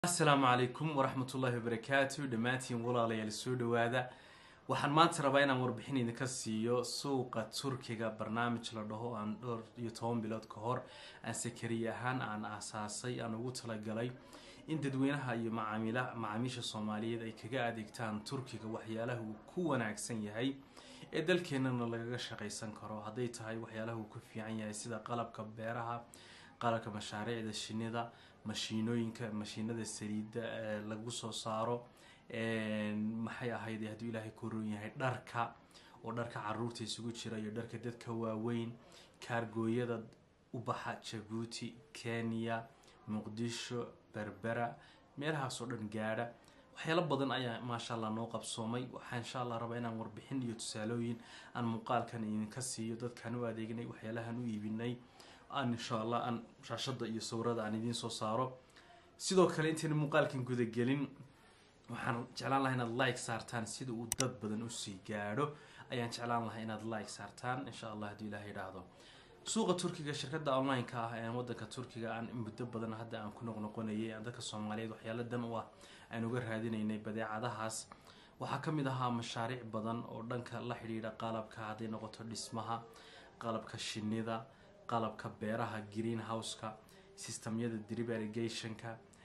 asalaamu calaykum waraxmatullaahi wabarakaatu dhammaantiin walaalayaal soo dhawaada waxaan maanta rabaa inaan warbixin idinka siiyo suuqa turkiga barnaamij la dhaho aan dhowr iyo toban bilood ka hor aan sakariye ahaan aan aasaasay aan ugu talagalay in dadweynaha iyo macaamila macaamiisha soomaaliyeed ay kaga adeegtaan turkiga waxyaalaha uu ku wanaagsan yahay ee dalkeenana lagaga shaqaysan karo hadday tahay waxyaalaha uu ku fiican yahay sida qalabka beeraha qalabka mashaariicda shinida mashiinooyinka mashiinada saliidda lagu soo saaro maxay ahayd hadduu ilaahay ku roon yahay dharka oo dharka caruurta isugu jira iyo dharka dadka waaweyn kaargooyada ubaxa jabuuti kenya muqdisho berbera meelahaas oo dhan gaadha waxyaalo badan ayaa maasha allah noo qabsoomay waxaa insha allah rabaa inaan warbixin iyo tusaalooyin aan muuqaalkan idinka siiyo dadkaan u adeegnay waxyaalahan u iibinay aan insha allah aan shaashada iyo sawirada aan idiin soo saaro sidoo kale intayna muuqaalkan gudagelin waxaan jeclaan lahaa inaad like saartaan sida uu dad badan usii gaadho ayaan jeclaan lahaa inaad like saartaan insha allah hadduu ilaah yidhaahdo suuqa turkiga shirkada online-ka ah ee wadanka turkiga aan muddo badan hadda aan ku noqnoqonayay aan dadka soomaaliyeed waxyaalo dan u ah aan uga raadinaynay badeecadahaas waxaa ka mid ahaa mashaariic badan oo dhanka la xidhiidha qalabka hadday noqoto dhismaha qalabka shinida qalabka beeraha green houseka systemyada drip irrigationka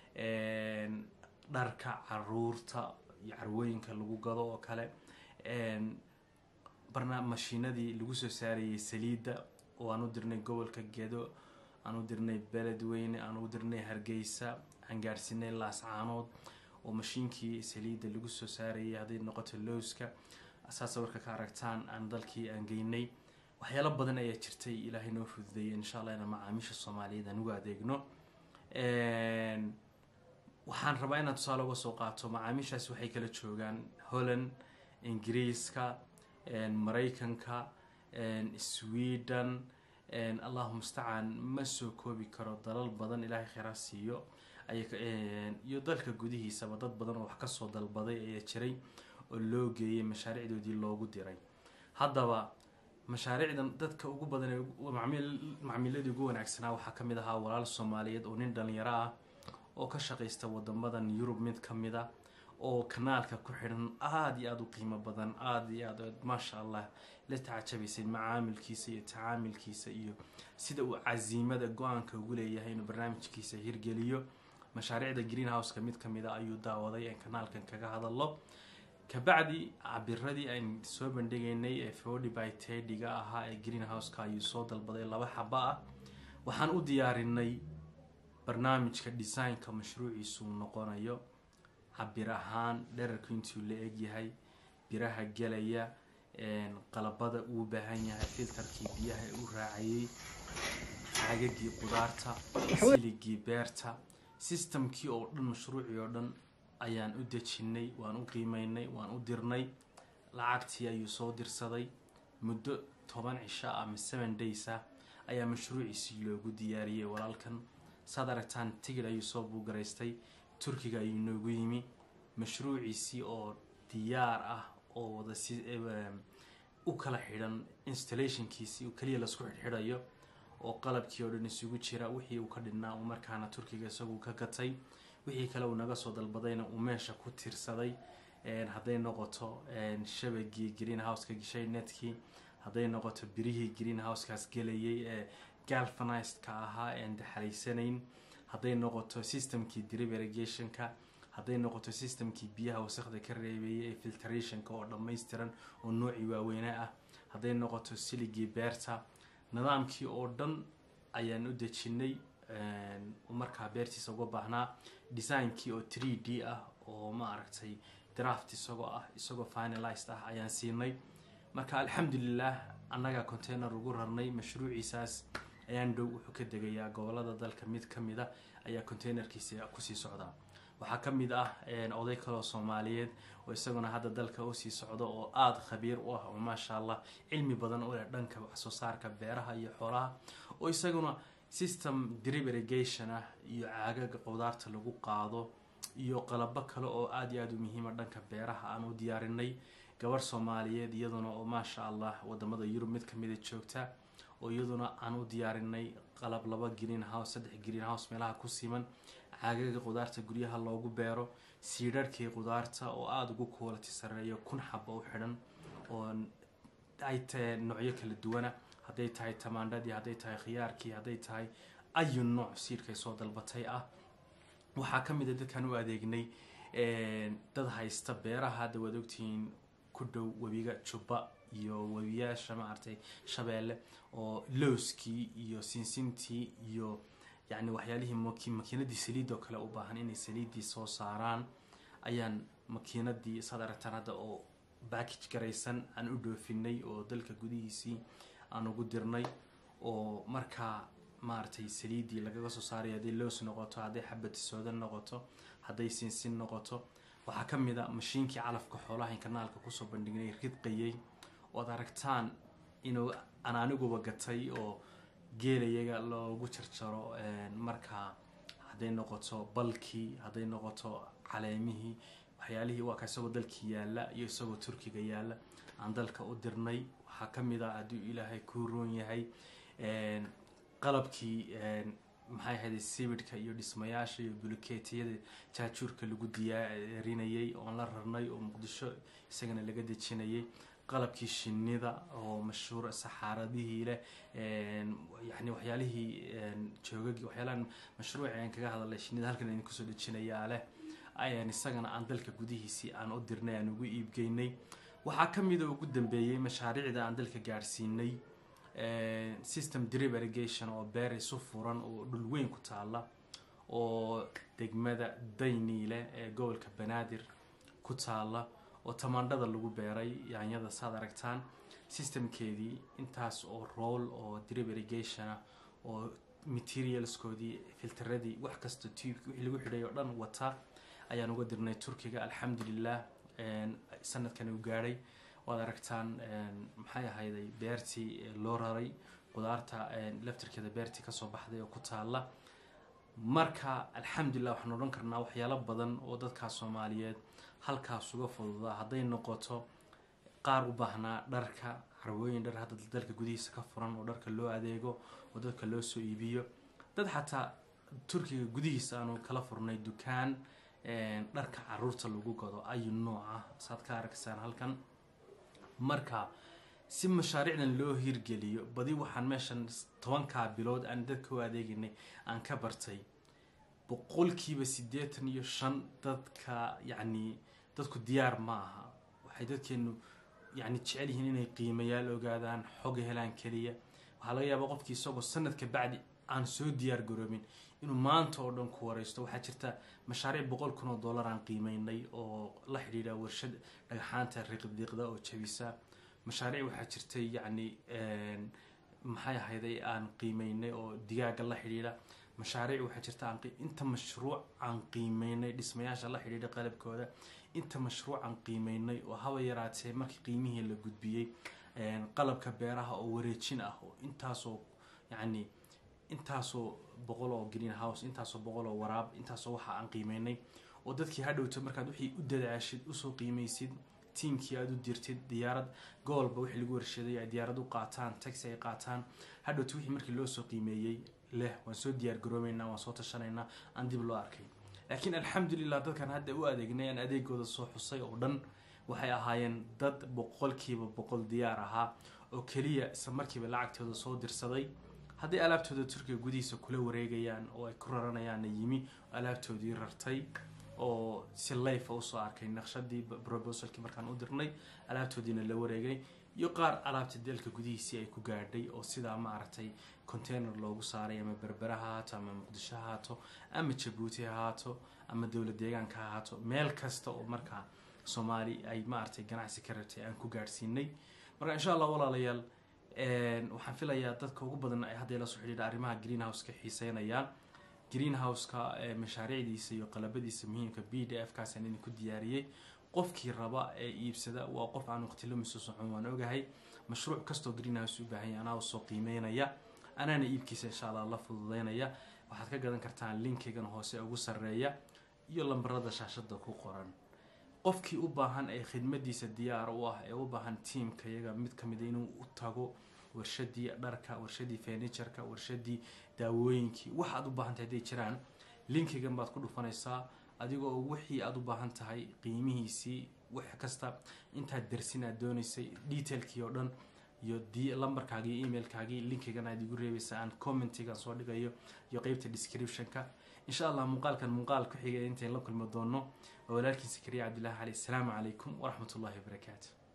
dharka caruurta iyo carwooyinka lagu gado oo kale barna mashiinadii lagu soo saarayay saliidda oo aan u dirnay gobolka gedo aan u dirnay beledweyne aan u dirnay hargeysa aan gaadhsiinay laascaanood oo mashiinkii saliidda lagu soo saarayay hadday noqoto lowska saasa warka ka aragtaan aan dalkii aan geynay waxyaalo badan ayaa jirtay ilaahay noo fududeeyay insha allah inaan macaamiisha soomaaliyeed aan ugu adeegno waxaan rabaa inaan tusaale uga soo qaato macaamiishaas waxay kala joogaan holland ingiriiska maraykanka sweden allahu mustacaan ma soo koobi karo dalal badan ilaahay kheyraa siiyo iyo dalka gudihiisaba dad badan oo wax kasoo dalbaday ayaa jiray oo loo geeyay mashaariicdoodii loogu diray haddaba mashaariicdan dadka ugu badan ee macmiiladii ugu wanaagsanaa waxaa ka mid ahaa walaal soomaaliyeed oo nin dhalinyaro ah oo ka shaqaysta wadamadan yurub mid ka mid a oo kanaalka ku xidhan aada iyo aada u qiimo badan aada iyo aad maasha allah la tacajabaysay macaamilkiisa iyo tacaamilkiisa iyo sida uu casiimada go-aanka ugu leeyahay inuu barnaamijkiisa hirgeliyo mashaariicda green houseka mid ka mid a ayuu daawaday aan kanaalkan kaga hadallo kabacdi cabiradii aan soo bandhigaynay ee forty by tediga ahaa ee green houseka ayuu soo dalbaday laba xaba ah waxaan u diyaarinay barnaamijka designka mashruuciisuu noqonayo cabir ahaan dherarku intuu la egyahay biraha gelaya qalabada uu baahan yahay filtarkii biyaha u raacayay caagagii qudaarta siligii beerta systemkii oo dhan mashruucii oo dhan ayaan u dejinay waan u qiimeynay waan u dirnay lacagtii ayuu soo dirsaday muddo toban cisho ama seven days ah ayaa mashruuciisii loogu diyaariyey walaalkan saad aragtaan tigid ayuu soo buugaraystay turkiga ayuu noogu yimi mashruuciisii oo diyaar ah oo wada si u kala xidhan installationkiisii keliya lasku xidhxidhayo oo qalabkii oo dhan isugu jira wixii uu ka dhinaa uu markaana turkiga isagu ka gatay wixii kale uu naga soo dalbadayna uu meesha ku tiirsaday hadday noqoto shabagii green houseka gishay netkii hadday noqoto birihii green housekaas gelayay ee galvanizedka ahaa ean daxalaysanayn hadday noqoto systemkii drip irrigationka hadday noqoto systemkii biyaha wasakda ka reebeeyay ee filtrationka oo dhammaystiran oo noocii waaweyne ah hadday noqoto siligii beerta nidaamkii oo dhan ayaan u dejinay markaa beertiisa uga baahnaa designkii oo three d ah oo ma aragtay draft isagoo ah isagoo finalized ah ayaan siinay marka alxamdulilah annagaa container ugu rarnay mashruuciisaas ayaan dhow wuxuu ka degayaa gobolada dalka mid ka mid a ayaa containerkiisa kusii socdaa waxaa ka mid ah oday kaloo soomaaliyeed oo isaguna hadda dalka usii socdo oo aada khabiir u ah oo maasha allah cilmi badan u leh dhanka waxsoo saarka beeraha iyo xoolaha oo isaguna system drip irrigation ah iyo caagaga qudaarta lagu qaado iyo qalabo kale oo aada iyo aada u muhiima dhanka beeraha aan u diyaarinay gabarh soomaaliyeed iyaduna oo maasha allah wadamada yurub mid kamida joogta oo iyaduna aan u diyaarinay qalab laba green house saddex green house meelaha ku siman caagaga qudaarta guryaha loogu beero siidharhkii qudaarta oo aada ugu quality sareeyo kun xaba u xidhan oo ay tahay noocyo kala duwana hadday tahay tamaandhadii hadday tahay khiyaarkii hadday tahay ayu nooc siidhkay soo dalbatay ah waxaa ka mid a dadkan u adeegnay dad haysta beeraha hadda waad ogtihiin ku dhow webiga jubba iyo webiyaasha maaragtay shabeelle oo lowskii iyo sinsintii iyo yacni waxyaalihii maki makiinadii saliid oo kale u baahan inay saliiddii soo saaraan ayaan makiinadii saad aragtaan hadda oo backage garaysan aan u dhoofinay oo dalka gudihiisii aan ugu dirnay oo markaa maaragtay saliiddii lagaga soo saaray hadday loos noqoto hadday xabati soodan noqoto hadday sinsin noqoto waxaa ka mid a mashiinkii calafka xoolaha in kanaalka kusoo bandhignay ridqayay ood aragtaan inuu aan aniguba gatay oo geelayaga loogu jarjaro markaa hadday noqoto balkii hadday noqoto caleemihii waxyaalihii waa ka isagoo dalkii yaalla iyo isagoo turkiga yaalla aan dalka u dirnay waxaa ka mid a hadduu ilaahay kuu roon yahay qalabkii maxay ahayd sibidhka iyo dhismayaasha iyo buluketiyada jaajuurka lagu diyaarinayay oon la rarnay oo muqdisho isagana laga dejinayay qalabkii shinida oo mashhuur saxaaradihii leh yani waxyaalihii joogagi waxyaalahan mashruuci aan kaga hadalay shinida halkan idin kusoo dejinayaa leh ayaan isagana aan dalka gudihiisii aan u dirnay aan ugu iibgeynay waxaa ka mida ugu dambeeyey mashaariicda aan dalka gaadhsiinay system drip irrigation oo beer isu furan oo dhul weyn ku taala oo degmada dayniile ee gobolka banaadir ku taala oo tamaandhada lagu beeray yaanyada saad aragtaan systemkeedii intaas oo rool oo drip irrigationa oo materialskoodii filteradii wax kasta tubeki wixii lagu xidhay oo dhan wata ayaan uga dirnay turkiga alxamdulilah sanadkan uu gaadhay waad aragtaan maxay ahayday beertii loo raray qudaarta laftirkeeda beertii kasoo baxday oo ku taala marka alxamdulilah waxaan odhan karnaa waxyaalo badan oo dadkaa soomaaliyeed halkaas uga fududaa hadday noqoto qaar u baahnaa dharka carwooyin dhar hadda dalka gudihiisa ka furan oo dharka loo adeego oo dadka loo soo iibiyo dad xataa turkiga gudihiisa aanu kala furnay dukaan dharka caruurta lagu gado ayu nooca saad ka arkaysaan halkan marka si mashaariicdan loo hirgeliyo badi waxaan meeshan tobankaa bilood aan dadka u adeeginay aan ka bartay boqolkiiba siddeetan iyo shan dadka yacni dadku diyaar ma aha waxay dadkeenu yacni jecel yihiin inay qiimayaal ogaadaan xog helaan keliya waxaa laga yaabaa qofkii isagoo sanadka bacdi aan soo diyaar garoobin inuu maanta oo dhan ku wareysto waxaa jirta mashaariic boqol kun oo dollar aan qiimeynay oo la xidhiidha warshad dhagxaanta riqdiiqda oo jabisa mashaariic waxaa jirtay yacni maxay ahayday aan qiimeynay oo digaaga la xidhiidha mashaariic waxaa jirta aan inta mashruuc aan qiimeynay dhismayaasha la xidhiidha qalabkooda inta mashruuc aan qiimeynay oo haba yaraatee markii qiimihii la gudbiyey qalabka beeraha oo wareejin ah oo intaasoo yacni intaasoo boqol oo green house intaasoo boqol oo waraab intaasoo waxa aan qiimeynay oo dadkii hadhowto markaad wixii u dadaashid usoo qiimeysid tiimkii aada u dirtid diyaarad goolba wixii lagu warshaday ay diyaarad u qaataan taxi ay qaataan hadhowto wixii markii loo soo qiimeeyey leh waan soo diyaar garoobeynaa waan soo tashanaynaa aan dib loo arkay laakiin alxamdulilah dadkan hadda u adeegnay aan adeegooda soo xusay oo dhan waxay ahaayeen dad boqolkiiba boqol diyaar ahaa oo keliya isla markiiba lacagtooda soo dirsaday hadday alaabtooda turkiga gudihiisa kula wareegayaan oo ay ku raranayaanna yimi alaabtoodii rartay oo si layfa usoo arkay naqshadii brobosalkii markaan u dirnay alaabtoodiina la wareegay iyo qaar alaabta dalka gudihiisii ay ku gaadhay oo sidaa maaragtay container loogu saaray ama berbera ha haato ama muqdisho ha haato ama jabuuti ha haato ama dowlad deegaanka ha haato meel kasta oo markaa soomaali ay maaragtay ganacsi ka rabtay aan ku gaadhsiinay marka insha allah walaalayaal waxaan filayaa dadka ugu badan ay hadda la soo xidhiidha arrimaha greenhouse-ka xiiseynayaan greenhouse-ka mashaariicdiisa iyo qalabadiisa muhiimka b d f kaasaan idinku diyaariyey qofkii raba ee iibsada waa qof aan waqtilo miso socon waan ogahay mashruuc kastoo greenhouse u baahanya anaa usoo qiimeynaya anaana iibkiisa insha allah la fududeynaya waxaad ka gadan kartaan linkigan hoose ugu sarreeya iyo lambarada shaashada ku qoran qofkii u baahan ee khidmadiisa diyaar u ah ee u baahan tiamka iyaga mid kamida inuu u tago warshadii dharka warshadii furnitureka warshadii daawooyinkii waxaad u baahantay hadday jiraan linkigan baad ku dhufanaysaa adigoo wixii aad u baahan tahay qiimihiisii wax kasta intaad dersin aad doonaysay detailkii oo dhan iyo d lambarkaagii iyo emailkaagii linkigan aad igu reebaysa aan commentigan soo dhigayo iyo qeybta descriptionka insha allah muuqaalkan muuqaal ku xigay intayn la kulmi doono waa walaalkiin sakariya cabdillahi cali asalaamu calaykum waraxmat ullahi wabarakaatu